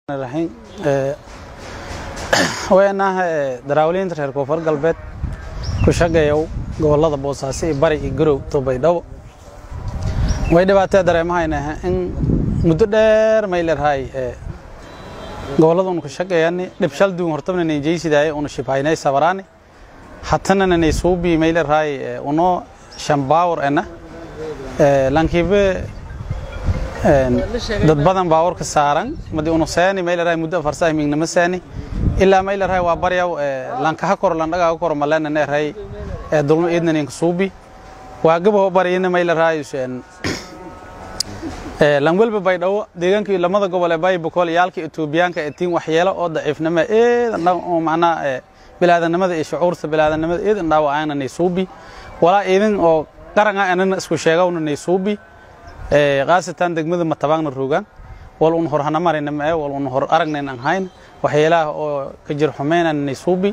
raxiim weenaha daraawaliinta reer koonfur galbeed ku shaqeeya gobolada boosaaso iyo bari iyo garow tobaydhabo way dhibaatee dareemahayna in muddo dheer may leedahay gobolada unu ku shaqeeyani dhibshal duun hortabna nay jeysidaay unu shibhaynay sabaraani hatana nay suubi may leedahay uno shambaawar ena lankiibe dad badan baawarka saaran madi unu seeni may leedahay muddo farsa miignama seeni ilaa may leedahay waa baryaw lankaha kor landhagaa kor malena neeray dulmo idnaninka suubi waa gabaho baryina may leedahay lanwelba baydhawo deegaankii lamada gobol ee baybakol iyaalka etoobiyaanka ee tiin waxyeelo oo daciifnimo eedan dhan oo macnaa bilaadanimada iyo shucuurta bilaadanimada eedan dhaawacaana nay suubi walaa idin oo qaranga anana isku sheegawna nay suubi khaasatan degmada matabaagna roogaan wal un hor hana marayna mae wal un hor aragnayn aan hayn waxyeelaha oo ka jir xumeynana nay suubi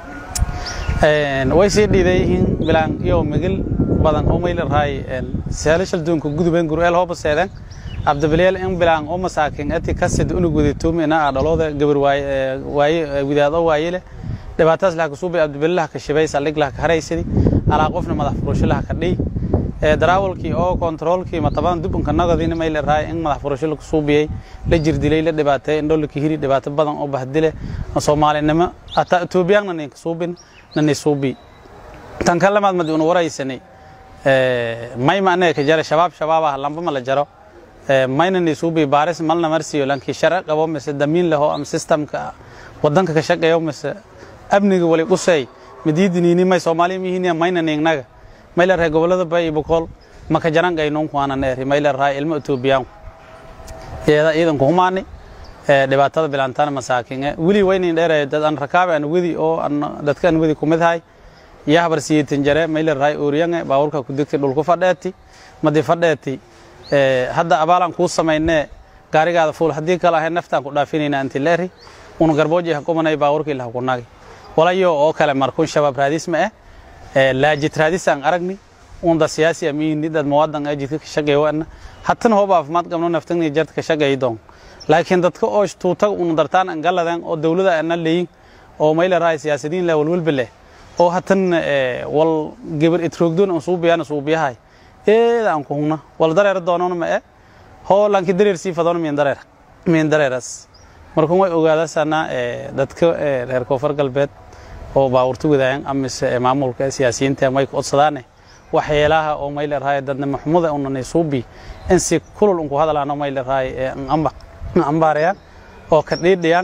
way sii dhiidayihiin bilaan iyo migil badan oo may leedahay seelashal duunka gudubeen gureel hooba seedeen cabdibileel in bilaan oo masaakin ati kasid unu guditoomi ina aa dhalooda gabar waaye widaado waaye leh dhibaataas laha kasuubi cabdibileel laha ka shibay saldhig laha ka haraysadi alaa qofna madax furasho laha ka dhiy daraawalkii oo kontaroolkii matabadan dubunka nagadiina may leedahay in madax furasho la kasuubiyey la jirdilay la dhibaateey indholaka hiri dhibaato badan oo bahdile soomaalinimo hataa etoobiyaanna nin kasuubin nani suubi tan ka lamaad madi una waraysanay may maanee ka jara shabaab shabaabah lamba ma la jaro mayna ni suubi baaris malna marsiyo lankii shara qabo mise damiin leho ama systemka wadanka ka shaqeeyo mise amniga wali qusay madiidiniini may soomaaliya mihiiniya mayna niignaga may leerahay gobolada bay iyo bokool maka jaran gaynuunku waana neeri may leerahay ilmo etoobiyaanku iyada ciidanku humaani dhibaatada bilaantaana masaakin weli waynin dheeraya dad aan rakaabe aan wedi oo dadka aan wedi kumid hay iyo habar siyeetan jare may leerahay ooriyange baawurka ku degtay dhulku fadheeti madi fadheeti hadda abaalaan kuu samaynee gaarigaada fuul haddii kale ahay naftaan ku dhaafinayna anti leeri unu garbooji hakumanay baawurkii laha kunagi walayo oo kale markun shabaab raadis ma eh laajid raadis aan aragni unda siyaasi amiini dad muwadan ee jidka ka shaqeeyo ana hatan hooba caafimaad qabno naftagni jarta ka shaqeeyo doon laakiin dadka oo tuutag unu dartaan aan galadan oo dawladda ana leeyin oo may leerahay siyaasadiin la walwalba leh oo hatan wal gabar itroogdoon aan suubiyana suubiyahay eeda aan ku huna wal dareer doonoona ma eh hoo lanki dareer sii fadoona miin dareer miin dareeras markuu way ogaadasana dadka reer koonfur galbeed oo baawurta wadaayan amise maamulka siyaasiyiinta may ku codsadaane waxyeelaha oo may leerahay dadnimo xumada unanay suubi in si kulul unku hadalaano may leerahay ambaarayaan oo ka dhiidhiyaan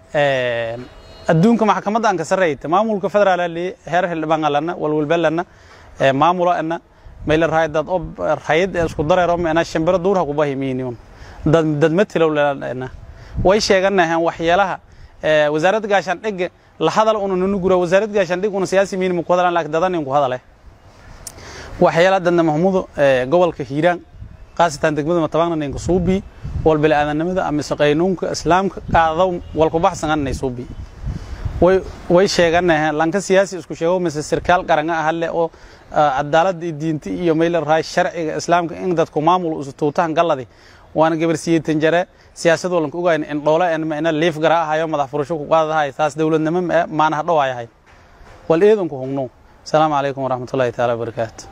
adduunka maxkamadda aan ka sarreeyta maamulka federaal li heer xildhibaan alana walwalbalana maamulo ana may leerahay dad oo rayid isku dareero meena shimbiro duurha ku bahi miiniun dad dad matilow leena way sheeganahan waxyeelaha wasaaradda gaashaandhig la hadal una nunu gura wasaaradda gaashaandhig una siyaasi miinimo ku hadalaan laakiin dadan ku hadale waxyeelaha dadna mahmuudo gobolka hiiraan qaasatan degmada matabaagna ninka suubi wal bilaadanimada ama qaynuunka islaamka qaadaw wal ku baxsan anay suubi way way sheeganahan lanka siyaasi isku sheego mise sirkaal qaranga ah le oo cadaalada diinta iyo meel raay sharciga islaamka in dadku maamul isu tuutahan galadi waana gabar siyeetan jare siyaasad walanka ogayn in dhoole en ma ina liif gara ahayo madax furasho ku qaadahay taas dawladnimo ma maana hadhow ayahay wal eedanku hungno asalaamu calaykum waraxmatullaahi taala wabarakaatu